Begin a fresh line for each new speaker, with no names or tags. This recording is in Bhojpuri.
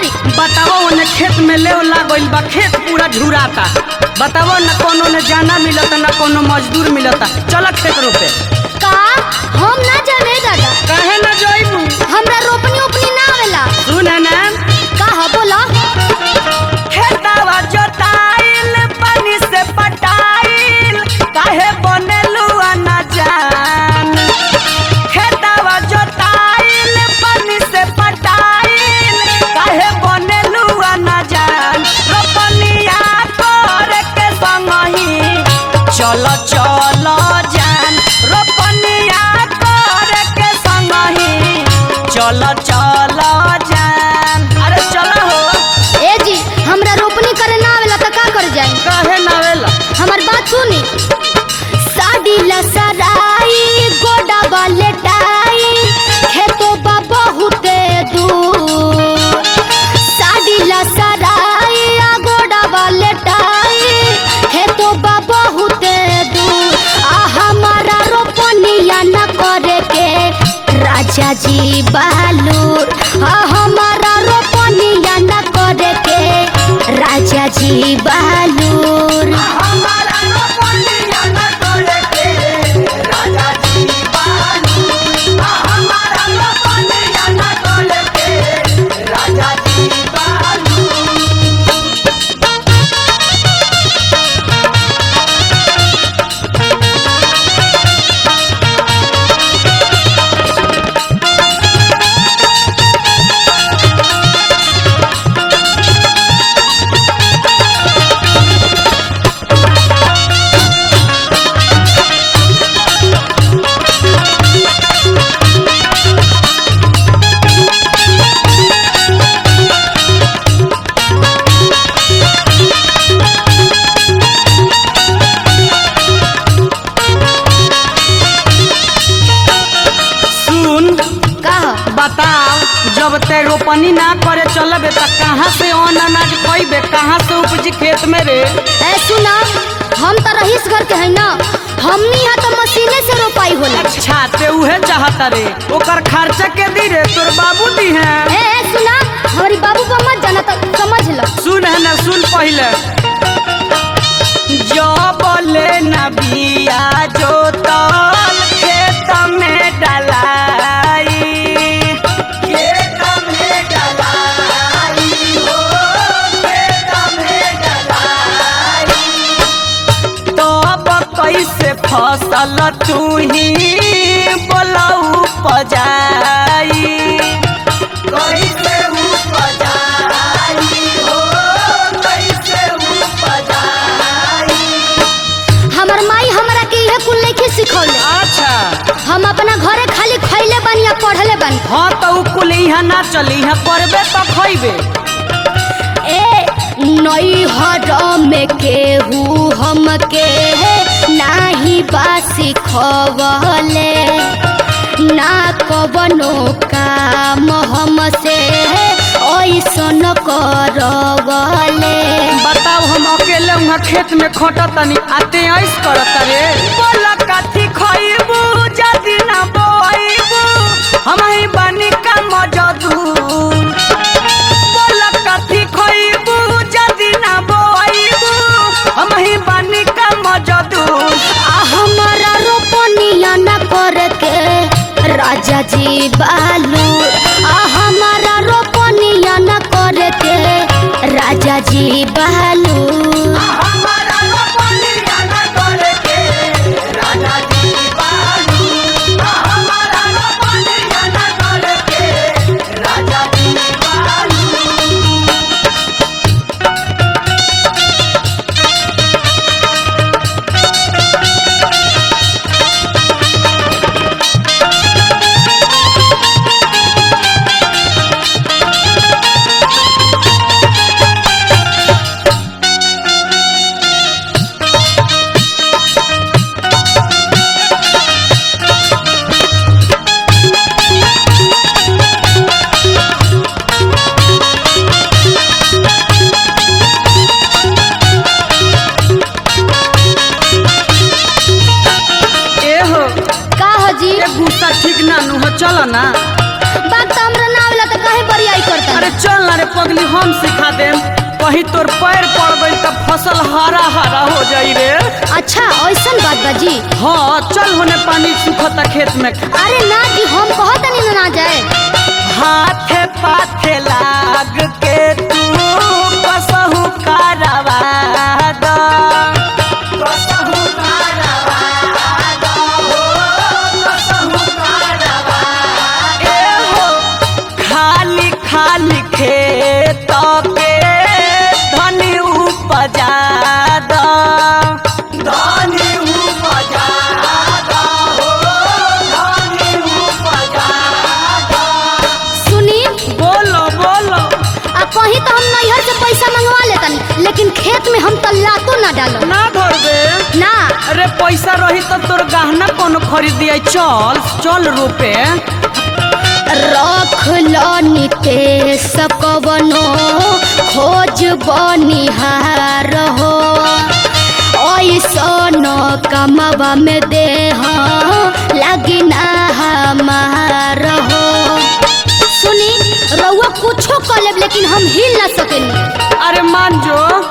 करी
बताओ ओने खेत में ले लागल बा खेत पूरा झुराता बताओ न कोनो ने जाना मिलता न कोनो मजदूर मिलता चल खेत रोपे
का हम ना जाने दादा
काहे न जइबू
हमरा रोपनी उपनी ना आवेला
सुन ना
का ह बोला
खेतवा जोताइल पानी से पटाइल काहे बनेलू न जान खेतवा जोताइल पानी से पटाइल काहे बनेलू न जान रोपनिया करे के संगही चल चल जान रोपनिया करे के संगही चल चल जान अरे चल हो
ए जी हमरा रोपनी करे ना आवेला त का कर जाई
काहे नावेला
हमर बात सुनी साड़ी लसराई गोडा बलेटाई खेतो बा बहुते दूर साड़ी लसराई आ गोडा बलेटाई खेतो बा बहुते दूर आ हमारा रोपनिया न करे के राजा जी बहालूर आ हमारा रोपनिया न करे के राजा जी बहालूर
हमारा रोपनिया न करे के राजा जी बानू हमारा रोपनिया न करे के राजा जी बानू सुन
का ह?
बताओ जब ते रोपनी ना करे चलबे त कहाँ से अन्न अनाज खइबे कहाँ से उपजी खेत में रे
ए सुना हम तो रहीस घर के है ना हमनी यहाँ तो मशीने से रोपाई होला
अच्छा ते उहे चाहता रे ओकर खर्चा के दी रे तोर बाबू दी है
ए ए, सुना हमारी बाबू को मत जाना तो समझ लो
सुन है ना सुन पहले जब ले ना बिया जोतल खेत में डलाई खेत में डलाई हो खेत में डलाई तब कैसे फसल तू ही बोलऊ पजाई कैसे उपजाई हो कैसे उपजाई
हमर माई हमरा के इहे कुल नहीं सिखौले
अच्छा
हम अपना घरे खाली खैले बानी या पढ़ले बानी
हाँ तो उ कुल यहाँ ना चली यहाँ करबे तो खइबे
ए नई हर में केहू हमके नाही बासी खवले ना कवनो काम हमसे ऐसन करवले
बताओ हम अकेले वहाँ खेत में खटतनी आते ऐस करत रे बोला काठी खइबू जदी ना बोइबू हम ही बनी का मजदूर बोला काठी खइबू जदी ना बोइबू हम ही बनी का मजदूर
आ हमारा रोपनिया न करके राजा जी बालू आ हमारा रोपनिया न करके राजा जी बालू
हमारा रोपनिया न करे के राजा जी बानू हमारा रोपनिया न करे के राजा जी चल ना रे पगली हम सिखा देम कहीं तोर पैर पड़ गई तब फसल हरा हरा हो जाई रे
अच्छा ऐसन बात बा जी
हाँ चल होने पानी सुखता खेत में
अरे ना जी हम कहत नहीं ना जाए
हाथे पाथे लाग के तू कसहु कारवा द कसहु कारवा द हो कसहु कारवा ए हो खाली खाली खेत के धनी उपजा द धनी उपजा द हो धनी उपजा द
सुनी
बोलो बोलो
आ कहीं तो हम नैहर से पैसा मंगवा लेतनी लेकिन खेत में हम तल्लातो ना डालो
ना धर दे
ना
अरे पैसा रही तो तोर गहना कोनो खरीद दिया चल चल रुपए
रख लो नितेश कवनो खोज बनिहार हो ऐसन कमवा में देह लगी ना हमार हो सुनी रउआ कुछो कर लेब लेकिन हम हिल ना सकेनी
अरे मान जो